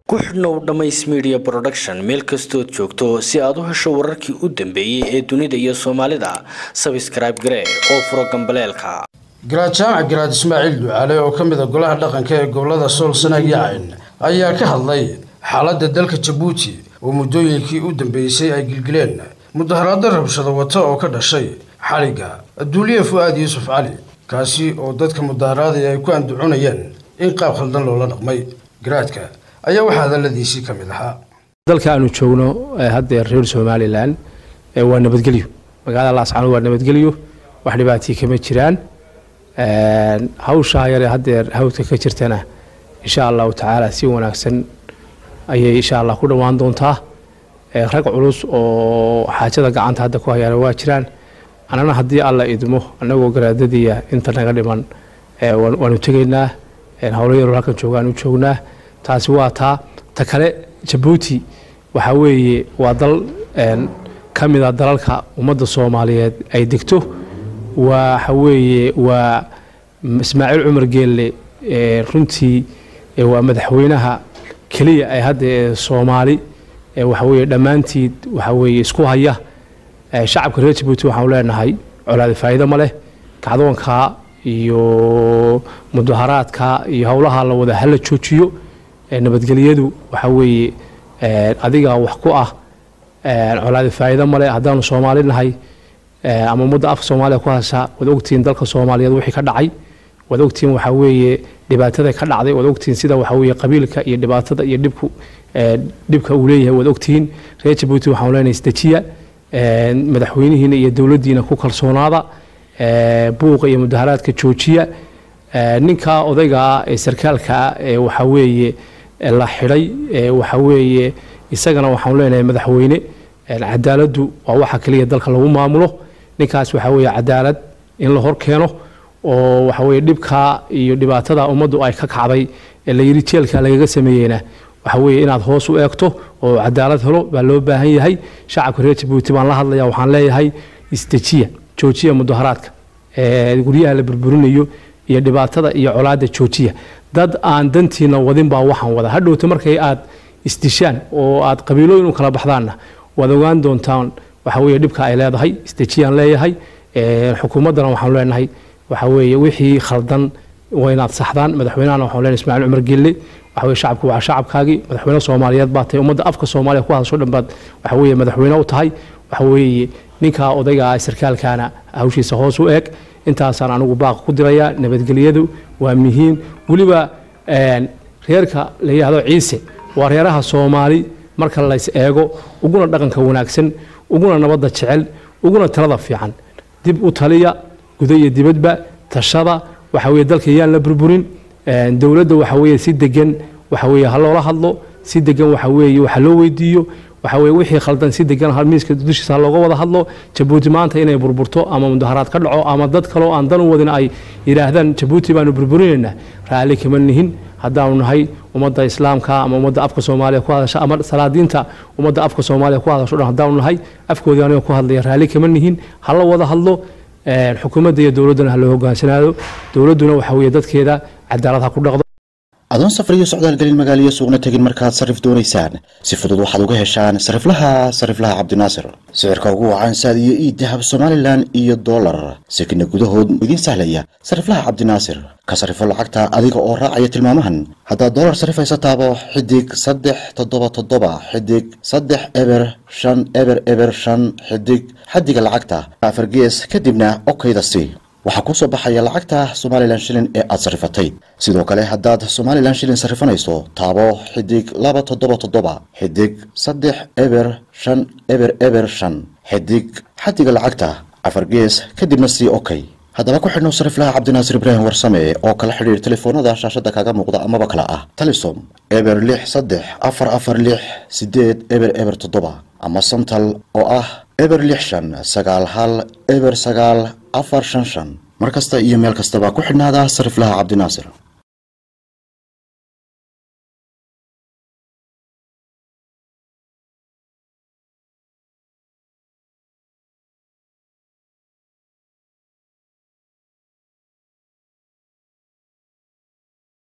ku xidhnow dhammays media production meel kastood joogto si aad u hesho wararkii u dambeeyey ee dunida iyo soomaalida sabscribe garee oo furo gambaleelka garaad jaamac garaad ismaaciil ducaale oo ka mid a golaha dhaqanka ee gobolada sool sanaag yacayn ayaa ka hadlay xaaladda dalka jabuuti oo muddooyinkii u dambeysay ay gilgileen mudaharaado rabshado wata oo ka dhashay xaliga adduuliye fu-aad yuusuf cali kaasi oo dadka mudaharaadaya ay ku anducunayeen in qaab khaldan loola dhaqmay garaadka ayaa waxaa hadaladiisii ka mid ahaa dalka aanu joogno haddeer reer somalilan waa nabadgelyo magaalada laascanood waa nabadgelyo wax dhibaatii kama jiraan hawshaa yare haddeer hawdka ka jirtana insha allahu tacaala si wanaagsan ayay insha allah ku dhowaan doontaa rag culus oo xaajada gacanta hadda ku hayaana waa jiraan annana haddii alla idmo annagoo garaadadiya inta naga dhiman waanu tegaynaa howlo yaroo halkan joogaan u joognaa taasi waa taa ta kale jabuuti waxaa weeye waa dal ka mid a dalalka ummadda soomaaliyeed ay degto waxa weeye waa ismaaciil cumar geelle runtii waa madaxweynaha keliya ay hadda ee soomaali waxa weeye dhammaantiid waxa weeye isku haya shacabka reer jabuuti waxaanu leenahay colaadi faa'iido ma leh kacdoonka iyo mudaharaadka iyo howlaha la wada hala joojiyo nabadgelyadu waxa weeye adiga wax ku ah colaadi faa'iido male haddaanu soomaali nahay ama ummadda afka soomaaliya ku hasha waad ogtihiin dalka soomaaliyeed wixii ka dhacay waad ogtihiin waxaa weeye dhibaatada ka dhacday waad ogtihiin sida waxaa weeye qabiilka iyo dhibaatada iyo dhibku dhibka uu leeyahay waad ogtihiin reer jabuuti waxaanu leenahay isdejiya madaxweynihiina iyo dowladdiina ku kalsoonaada buuqa iyo mudaharaadka joojiya ninka odayga ah ee sarkaalka ah ee waxaa weeye la xidhay waxa weeye isagana waxaanu leenahay madaxweyne cadaaladdu waa waxa keliya dalka lagu maamulo ninkaas waxaa weeye cadaalad in la hor keeno oo waxa weeye dhibkaa iyo dhibaatada ummaddu ay ka kacday ee la yidhi jeelka lagaga sameeyeyna waxa weeye inaad hoos u eegto oo cadaalad helo baa loo baahan yahay shacabka reer jabuuti baan la hadlaya waxaan leeyahay isdejiya joojiya mudaharaadka guryaha la burburinayo iyo dhibaatada iyo colaada joojiya dad aan dantiina wadin baa waxaan wada hadhowta markay aad isdishaan oo aad qabiilooyin u kala baxdaanna waad ogaan doontaan waxa weeye dhibka ay leedahay isdejiyaan leeyahay xukuumaddana waxaanu leenahay waxa weeye wixii khaldan waa inaad saxdaan madaxweynahana waxaanu leenahay ismaaciil cumar gelle waxa weye shacabku waa shacabkaagii madaxweyne soomaaliyeed baa tahay ummadda afka soomaaliya ku hadasho dhan baad waxa weeye madaxweyne u tahay waxa weeye ninka odayga ah sarkaalkaana hawshiisa hoos u eeg intaasaan anigu baaq ku dirayaa nabadgelyadu waa muhiim weliba reerka la yidhaahdo ciise waa reeraha soomaali marka lays eego uguna dhaqanka wanaagsan uguna nabadda jecel uguna talada fiican dib u taliya guda iyo dibadba tashada waxa weye dalka yaan la burburin dowladda waxa weye si degan waxa weye ha loola hadlo si degan waxa weeye waxa loo weydiiyo waxa weye wixii khaldan si degan miiska dushiisa looga wada hadlo jabuuti maanta inay burburto ama mudaharaad ka dhaco ama dad kaloo aan dan u wadin ay yidhaahdaan jabuuti baanu burburinaynaa raalli kama nihin haddaanu nahay ummadda islaamka ama ummadda afka soomaaliya ku hadasha ama salaadiinta ummadda afka soomaaliya ku hadasho dhan haddaanu nahay afkoodii aniga ku hadlaya raalli kama nihin hala wada hadlo xukuumadda iyo dowladdana ha loo hogaansanaado dowladduna waxa weeye dadkeeda cadaalad ha ku dhaqdo adoon safar iyo socdaal gelin magaaliyo suuqna tegin markaad sarrif doonaysaan si fudud waxaad uga heshaan sariflaha sariflaha cabdinaasir sicirka ugu wacan saad iyo ii dahab somalilan iyo dollar sekina gudahood idiin sahlaya sariflaha cabdinaasir ka sarifo lacagta adiga oo raacaya tilmaamahan haddaad dollar sarifaysa taabo xidig saddex toddoba toddoba xidig saddex eber shan eber eber shan xidig xaddiga lacagta afar gees kadibna okayda si waxaa kuu soo baxaya lacagta somalilan shilin ee aad sarrifatay sidoo kale haddaad somalilan shilin sarrifanayso taabo xidig laba toddoba toddoba xidig saddex eber shan eber eber shan xidig xaddiga lacagta afar gees kadibna sii okey haddaba ku xidhnow sariflaha cabdinaasir ibraahim warsame oo kala xidhiir telefoonada shaashadda kaaga muuqda amaba kale ah talisom eber lix saddex afar afar lix sideed eber eber toddoba ama santal oo ah eber lix shan sagaal hal eber sagaal afar shan shan mar kasta iyo meel kastaba ku xidhnaada sariflaha cabdinaasir